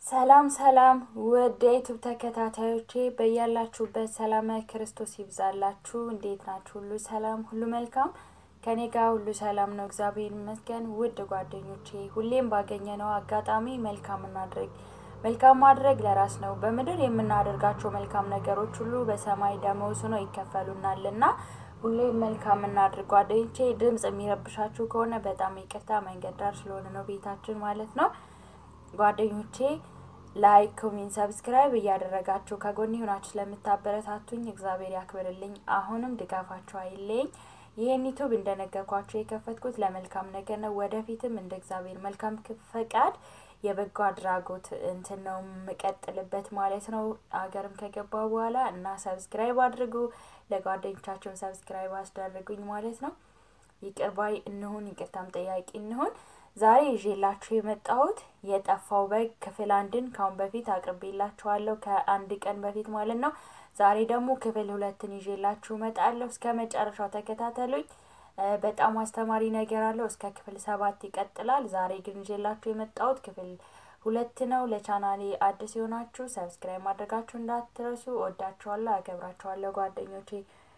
ሰላም ሰላም ውድ የዩቱብ ተከታታዮቼ በያላችሁበት ሰላም ክርስቶስ ይብዛላችሁ። እንዴት ናችሁ? ሁሉ ሰላም፣ ሁሉ መልካም ከኔ ጋር ሁሉ ሰላም ነው፣ እግዚአብሔር ይመስገን። ውድ ጓደኞቼ ሁሌም ባገኘነው አጋጣሚ መልካም እናድርግ። መልካም ማድረግ ለራስ ነው። በምድር የምናደርጋቸው መልካም ነገሮች ሁሉ በሰማይ ደመወዝ ሆነው ይከፈሉናልና ሁሌም መልካም እናድርግ። ጓደኞቼ ድምፅ የሚረብሻችሁ ከሆነ በጣም ይቅርታ፣ መንገድ ዳር ስለሆነ ነው ቤታችን ማለት ነው። ጓደኞቼ ላይክ፣ ኮሜንት፣ ሰብስክራይብ እያደረጋችሁ ከጎኔ ሆናችሁ ስለምታበረታቱኝ እግዚአብሔር ያክብርልኝ። አሁንም ድጋፋችሁ አይለኝ። ይህን ዩቱብ እንደነገርኳቸው የከፈትኩት ለመልካም ነገር ነው። ወደፊትም እንደ እግዚአብሔር መልካም ፈቃድ የበጎ አድራጎት እንትን ነው የምቀጥልበት ማለት ነው። አገርም ከገባ በኋላ እና ሰብስክራይብ አድርጉ፣ ለጓደኞቻቸው ሰብስክራይብ አስደርጉኝ ማለት ነው። ይቅር ባይ እንሁን፣ ይቅርታም ጠያቂ እንሁን። ዛሬ ይዤላችሁ የመጣሁት የጠፋው በግ ክፍል አንድን ካሁን በፊት አቅርቤላችኋለሁ ከአንድ ቀን በፊት ማለት ነው። ዛሬ ደግሞ ክፍል ሁለትን ይዤላችሁ እመጣለሁ። እስከ መጨረሻው ተከታተሉኝ። በጣም አስተማሪ ነገር አለው። እስከ ክፍል ሰባት ይቀጥላል። ዛሬ ግን ይዤላችሁ የመጣሁት ክፍል ሁለት ነው። ለቻናሌ አዲስ የሆናችሁ ሰብስክራይብ ማድረጋችሁ እንዳትረሱ። ወዳችኋለሁ፣ አከብራችኋለሁ ጓደኞቼ።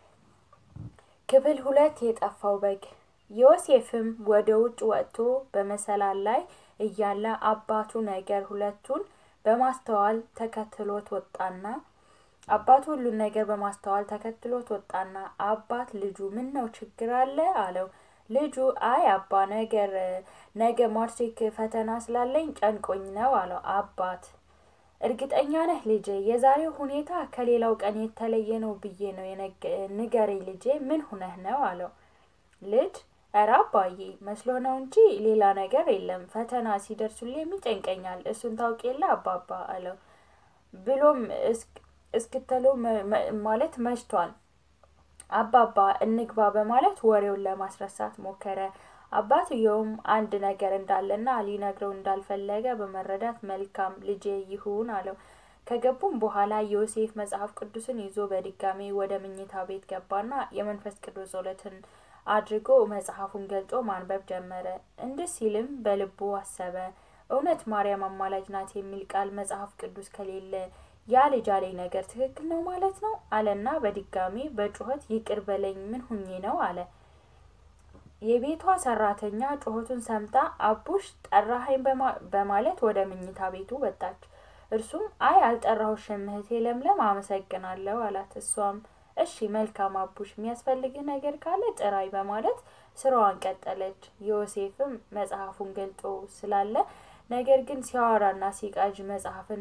ክፍል ሁለት የጠፋው በግ ዮሴፍም ወደ ውጭ ወጥቶ በመሰላል ላይ እያለ አባቱ ነገር ሁለቱን በማስተዋል ተከትሎት ወጣና አባቱ ሁሉን ነገር በማስተዋል ተከትሎት ወጣና አባት ልጁ ምን ነው ችግር አለ አለው። ልጁ አይ አባ ነገር ነገ ማትሪክ ፈተና ስላለኝ ጨንቆኝ ነው አለው። አባት እርግጠኛ ነህ ልጄ? የዛሬው ሁኔታ ከሌላው ቀን የተለየ ነው ብዬ ነው ንገረኝ ልጄ፣ ምን ሁነህ ነው አለው። ልጅ እረ አባዬ መስሎ ነው እንጂ ሌላ ነገር የለም። ፈተና ሲደርሱልኝ ይጨንቀኛል። እሱን ታውቅ የለ አባባ አለው። ብሎም እስክተሎ ማለት መሽቷል። አባባ እንግባ በማለት ወሬውን ለማስረሳት ሞከረ። አባትየውም አንድ ነገር እንዳለና ሊነግረው እንዳልፈለገ በመረዳት መልካም ልጄ ይሁን አለው። ከገቡም በኋላ ዮሴፍ መጽሐፍ ቅዱስን ይዞ በድጋሚ ወደ መኝታ ቤት ገባና የመንፈስ ቅዱስ ጸሎትን አድርጎ መጽሐፉን ገልጦ ማንበብ ጀመረ። እንዲህ ሲልም በልቡ አሰበ፣ እውነት ማርያም አማላጅ ናት የሚል ቃል መጽሐፍ ቅዱስ ከሌለ ያ ልጅ አለኝ ነገር ትክክል ነው ማለት ነው አለና በድጋሚ በጩኸት ይቅር በለኝ ምን ሁኜ ነው አለ። የቤቷ ሰራተኛ ጩኸቱን ሰምታ አቡሽ ጠራኸኝ በማለት ወደ መኝታ ቤቱ ወጣች። እርሱም አይ አልጠራሁሽም እህቴ ለምለም አመሰግናለሁ አላት። እሷም እሺ መልካም አቡሽ፣ የሚያስፈልግህ ነገር ካለ ጥራይ በማለት ስራዋን ቀጠለች። ዮሴፍም መጽሐፉን ገልጦ ስላለ ነገር ግን ሲያወራና ሲቃዥ መጽሐፍን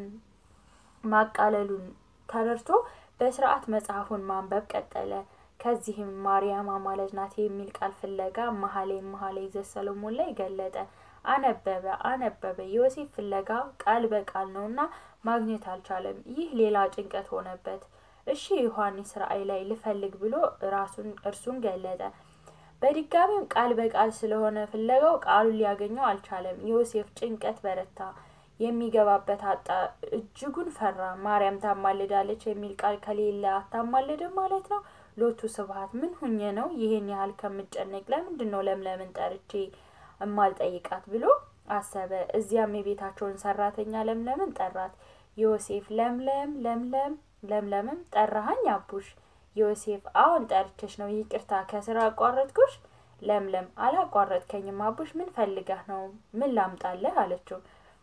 ማቃለሉን ተረድቶ በስርዓት መጽሐፉን ማንበብ ቀጠለ። ከዚህም ማርያም አማላጅ ናት የሚል ቃል ፍለጋ መሀሌ መሀሌ ዘሰሎሞን ላይ ገለጠ። አነበበ አነበበ። ዮሴፍ ፍለጋ ቃል በቃል ነውና ማግኘት አልቻለም። ይህ ሌላ ጭንቀት ሆነበት። እሺ ዮሐንስ ራእይ ላይ ልፈልግ ብሎ ራሱን እርሱን ገለጠ። በድጋሚም ቃል በቃል ስለሆነ ፍለጋው ቃሉን ሊያገኘው አልቻለም። ዮሴፍ ጭንቀት በረታ። የሚገባበት አጣ። እጅጉን ፈራ። ማርያም ታማልዳለች የሚል ቃል ከሌለ አታማልድም ማለት ነው። ሎቱ ስብሐት ምን ሁኜ ነው ይሄን ያህል ከምጨነቅ ለምንድን ነው ለምለምን ጠርቼ እማልጠይቃት ብሎ አሰበ። እዚያም የቤታቸውን ሰራተኛ ለምለምን ጠራት። ዮሴፍ ለምለም ለምለም ለምለምም ጠራሃኝ አቡሽ? ዮሴፍ አሁን ጠርቼሽ ነው፣ ይቅርታ ከስራ አቋረጥኩሽ? ለምለም አላቋረጥከኝም አቡሽ፣ ምን ፈልገህ ነው? ምን ላምጣለህ አለችው።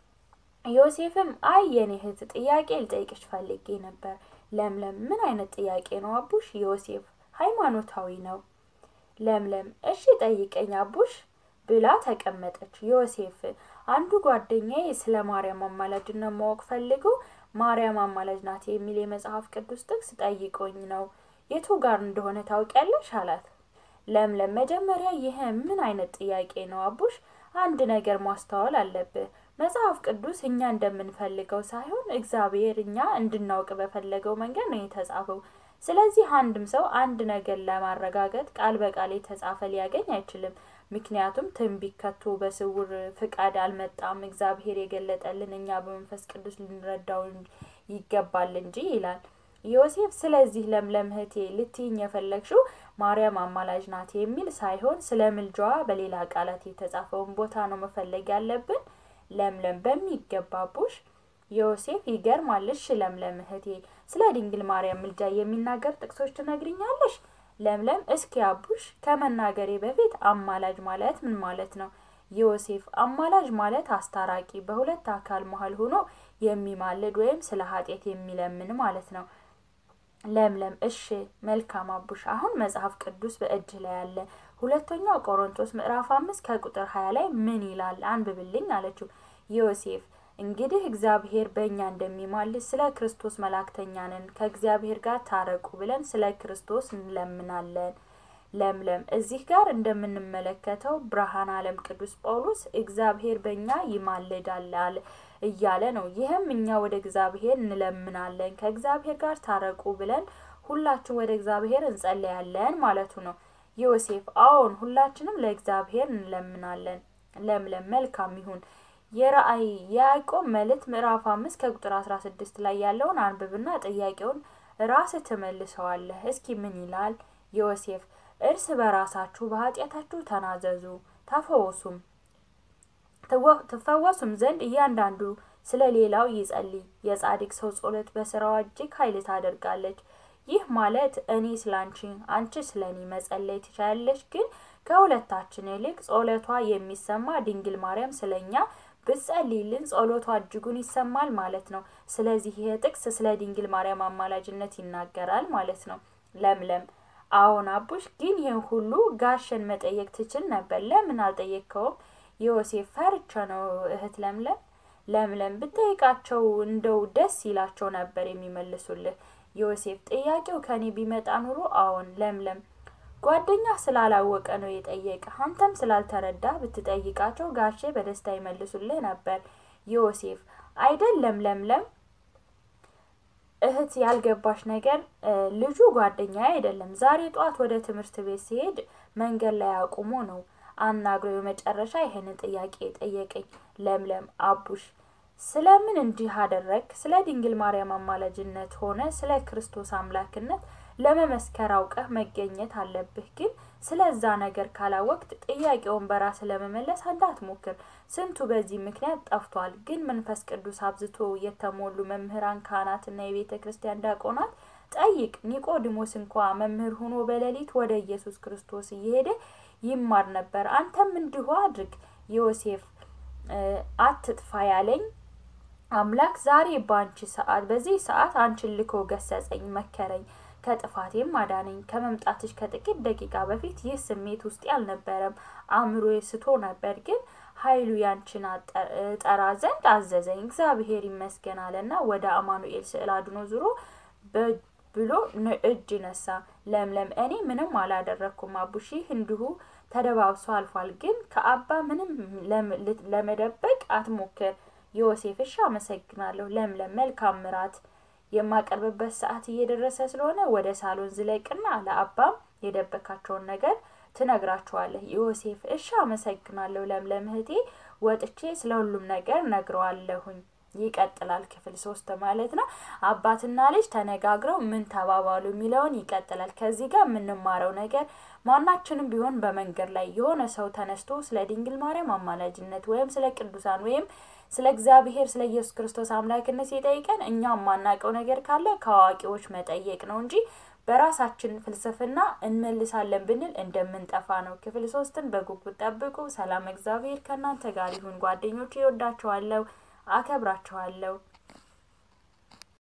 ዮሴፍም አይ የኔ እህት ጥያቄ ልጠይቅሽ ፈልጌ ነበር። ለምለም ምን አይነት ጥያቄ ነው አቡሽ? ዮሴፍ ሃይማኖታዊ ነው። ለምለም እሺ ጠይቀኝ አቡሽ ብላ ተቀመጠች። ዮሴፍ አንዱ ጓደኛዬ ስለ ማርያም አማላጅነት ማወቅ ፈልጎ ማርያም አማላጅ ናት የሚል የመጽሐፍ ቅዱስ ጥቅስ ጠይቆኝ ነው። የቱ ጋር እንደሆነ ታውቂያለሽ አላት። ለምለም መጀመሪያ ይህ ምን አይነት ጥያቄ ነው አቡሽ? አንድ ነገር ማስተዋል አለብህ። መጽሐፍ ቅዱስ እኛ እንደምንፈልገው ሳይሆን እግዚአብሔር እኛ እንድናውቅ በፈለገው መንገድ ነው የተጻፈው። ስለዚህ አንድም ሰው አንድ ነገር ለማረጋገጥ ቃል በቃል የተጻፈ ሊያገኝ አይችልም። ምክንያቱም ትንቢት ከቶ በስውር ፍቃድ አልመጣም። እግዚአብሔር የገለጠልን እኛ በመንፈስ ቅዱስ ልንረዳው ይገባል እንጂ ይላል ዮሴፍ። ስለዚህ ለምለም እህቴ ልትይኝ የፈለግሽው ማርያም አማላጅ ናት የሚል ሳይሆን ስለ ምልጃዋ በሌላ ቃላት የተጻፈውን ቦታ ነው መፈለግ ያለብን። ለምለም በሚገባ ቡሽ ዮሴፍ ይገርማል። እሺ ለምለም እህቴ ስለ ድንግል ማርያም ምልጃ የሚናገር ጥቅሶች ትነግሪኛለሽ? ለምለም እስኪ አቡሽ ከመናገሬ በፊት አማላጅ ማለት ምን ማለት ነው? ዮሴፍ አማላጅ ማለት አስታራቂ፣ በሁለት አካል መሀል ሆኖ የሚማልድ ወይም ስለ ኃጢአት የሚለምን ማለት ነው። ለምለም እሺ መልካም አቡሽ። አሁን መጽሐፍ ቅዱስ በእጅህ ላይ አለ። ሁለተኛው ቆሮንቶስ ምዕራፍ አምስት ከቁጥር ሀያ ላይ ምን ይላል? አንብብልኝ አለችው። ዮሴፍ እንግዲህ እግዚአብሔር በእኛ እንደሚማልድ ስለ ክርስቶስ መላእክተኛ ነን፣ ከእግዚአብሔር ጋር ታረቁ ብለን ስለ ክርስቶስ እንለምናለን። ለምለም እዚህ ጋር እንደምንመለከተው ብርሃን ዓለም ቅዱስ ጳውሎስ እግዚአብሔር በእኛ ይማልዳል እያለ ነው። ይህም እኛ ወደ እግዚአብሔር እንለምናለን ከእግዚአብሔር ጋር ታረቁ ብለን ሁላችን ወደ እግዚአብሔር እንጸለያለን ማለቱ ነው። ዮሴፍ አዎን፣ ሁላችንም ለእግዚአብሔር እንለምናለን። ለምለም መልካም ይሁን። የራእይ የያዕቆብ መልእክት ምዕራፍ አምስት ከቁጥር አስራ ስድስት ላይ ያለውን አንብብና ጥያቄውን ራስህ ትመልሰዋለህ። እስኪ ምን ይላል? ዮሴፍ እርስ በራሳችሁ በኃጢአታችሁ ተናዘዙ ተፈወሱም ትፈወሱም ዘንድ እያንዳንዱ ስለ ሌላው ይጸልይ። የጻድቅ ሰው ጸሎት በስራዋ እጅግ ኃይል ታደርጋለች። ይህ ማለት እኔ ስለ አንቺ፣ አንቺ ስለ እኔ መጸለይ ትችላለች። ግን ከሁለታችን ይልቅ ጸሎቷ የሚሰማ ድንግል ማርያም ስለ እኛ ብትጸልይልን ጸሎቷ እጅጉን ይሰማል ማለት ነው። ስለዚህ ይህ ጥቅስ ስለ ድንግል ማርያም አማላጅነት ይናገራል ማለት ነው። ለምለም አዎን አቡሽ፣ ግን ይህን ሁሉ ጋሸን መጠየቅ ትችል ነበር። ለምን አልጠየቅከውም? ዮሴፍ ፈርቻ ነው እህት ለምለም። ለምለም ብጠይቃቸው እንደው ደስ ይላቸው ነበር የሚመልሱልህ። ዮሴፍ ጥያቄው ከኔ ቢመጣ ኑሮ አዎን። ለምለም ጓደኛ ስላላወቀ ነው የጠየቀ። አንተም ስላልተረዳ ብትጠይቃቸው ጋሼ በደስታ ይመልሱልህ ነበር። ዮሴፍ አይደለም ለምለም እህት ያልገባሽ ነገር ልጁ ጓደኛ አይደለም። ዛሬ ጧት ወደ ትምህርት ቤት ሲሄድ መንገድ ላይ አቁሞ ነው አናግሮ የመጨረሻ ይሄንን ጥያቄ ጠየቀኝ። ለምለም አቡሽ ስለምን እንዲህ አደረግ? ስለ ድንግል ማርያም አማላጅነት ሆነ ስለ ክርስቶስ አምላክነት ለመመስከር አውቀህ መገኘት አለብህ። ግን ስለዛ ነገር ካላወቅት ጥያቄውን በራስ ለመመለስ እንዳትሞክር። ስንቱ በዚህ ምክንያት ጠፍቷል። ግን መንፈስ ቅዱስ አብዝቶ የተሞሉ መምህራን፣ ካህናትና የቤተ ክርስቲያን ዲያቆናት ጠይቅ። ኒቆዲሞስ እንኳ መምህር ሆኖ በሌሊት ወደ ኢየሱስ ክርስቶስ እየሄደ ይማር ነበር። አንተም እንዲሁ አድርግ። ዮሴፍ አትጥፋ ያለኝ አምላክ ዛሬ በአንቺ ሰዓት በዚህ ሰዓት አንቺን ልኮ ገሰጸኝ፣ መከረኝ ከጥፋቴም አዳነኝ። ከመምጣትሽ ከጥቂት ደቂቃ በፊት ይህ ስሜት ውስጤ አልነበረም። አእምሮ ስቶ ነበር፣ ግን ኃይሉ ያንቺን ጠራ ዘንድ አዘዘኝ። እግዚአብሔር ይመስገን አለና ወደ አማኑኤል ስዕል አድኖ ዙሮ ብሎ እጅ ነሳ። ለምለም እኔ ምንም አላደረግኩም አቡሽ፣ ይህ እንዲሁ ተደባብሶ አልፏል። ግን ከአባ ምንም ለመደበቅ አትሞክር። ዮሴፍ እሺ፣ አመሰግናለሁ። ለምለም መልካም ምራት የማቀርብበት ሰዓት እየደረሰ ስለሆነ ወደ ሳሎን ዝለቅና ለአባም የደበካቸውን ነገር ትነግራቸዋለህ። ዮሴፍ እሺ አመሰግናለሁ ለምለም እህቴ፣ ወጥቼ ስለ ሁሉም ነገር ነግረዋለሁኝ። ይቀጥላል ክፍል ሶስት ማለት ነው። አባትና ልጅ ተነጋግረው ምን ተባባሉ የሚለውን ይቀጥላል። ከዚህ ጋር የምንማረው ነገር ማናችንም ቢሆን በመንገድ ላይ የሆነ ሰው ተነስቶ ስለ ድንግል ማርያም አማላጅነት ወይም ስለ ቅዱሳን ወይም ስለ እግዚአብሔር ስለ ኢየሱስ ክርስቶስ አምላክነት ሲጠይቀን እኛ የማናውቀው ነገር ካለ ከአዋቂዎች መጠየቅ ነው እንጂ በራሳችን ፍልስፍና እንመልሳለን ብንል እንደምንጠፋ ነው። ክፍል ሶስትን በጉጉት ጠብቁ። ሰላም እግዚአብሔር ከእናንተ ጋር ይሁን። ጓደኞች፣ ይወዳችኋለሁ፣ አከብራችኋለሁ።